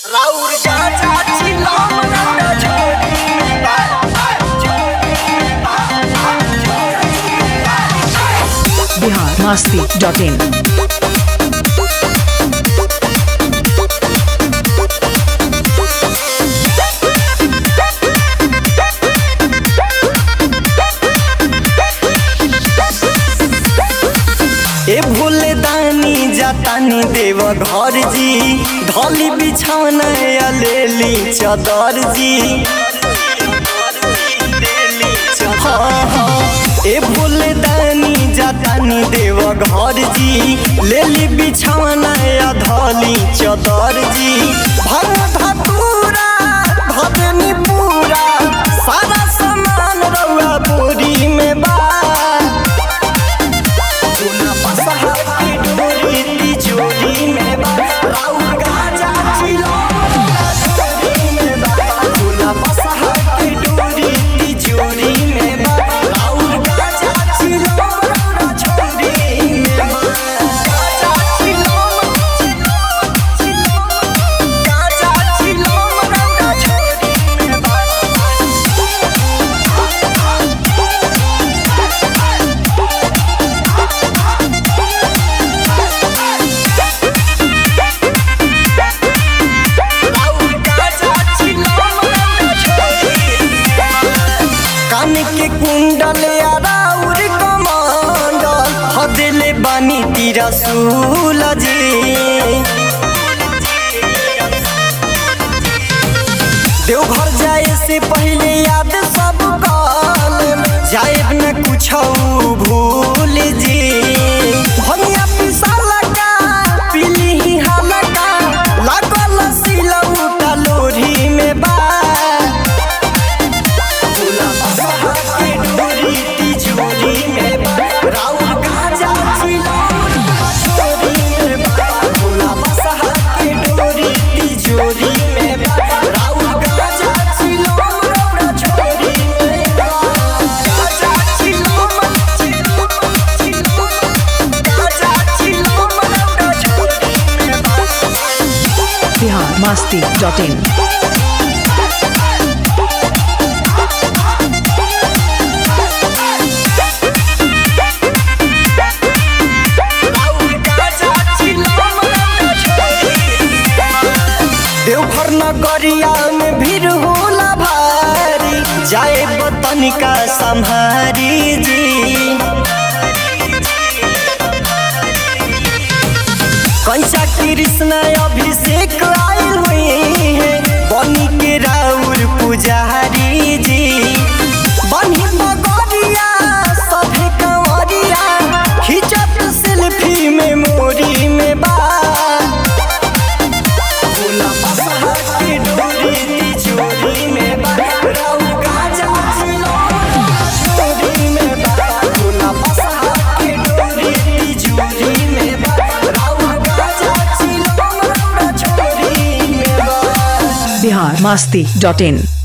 राउर गाजा चिलम रंगा छोड़ी बिहार मस्ती डॉट इन ए भोले दानी जातानी देव घर जी ढोली बिछौना या लेली चदर जी हाँ, हाँ। ए भोले दानी जातानी देव घर जी लेली बिछौना या धोली चदर जी भर धतूरा भदनी पूरा सारा सामान रउआ बोरी में बा चूना पसहा की डोरी तिजोरी में बा राउर गाजा चिलो डोरी में बा चूना पसहा की डोरी तिजोरी में बा राउर गाजा चिलो छोरी में बा गाजा चिलो गाजा चिलो रंगा छोरी में बा कान के कुंडल या राउर कमांडल हदेले बानी तीरा सूलजी देवघर जाए से पहले याद सब काल जाए न कुछ भूल जी भनिया पिसाला का पीली ही हालका लागल सिलौटा लोरी में बा भोला बसहा के डोरी तिजोरी में बा राउर गाजा चिलौटा छोरी में बा भोला बसहा के डोरी तिजोरी में बा राउर गाजा चिलौटा छोरी में बा गाजा चिलौटा गाजा चिलौटा छोरी में बा बिहार मस्ती डॉट इन देवघर नगरिया में भीड़ होला भारी जाए बतनिका संहारी जी कंचा कृष्ण अभिषेक आयल हुई है बनी के राउर पुजारी जी बनी बगरिया सभी कंवरिया खिंचत सेल्फी में मोरी में बा भोला बसहा के डोरी तिजोरी में बा राउर गाजा चिलौटा छोरी में बा भोला बसहा के डोरी तिजोरी में बा राउर गाजा चिलौटा छोरी में बा बिहार मस्ती डॉट इन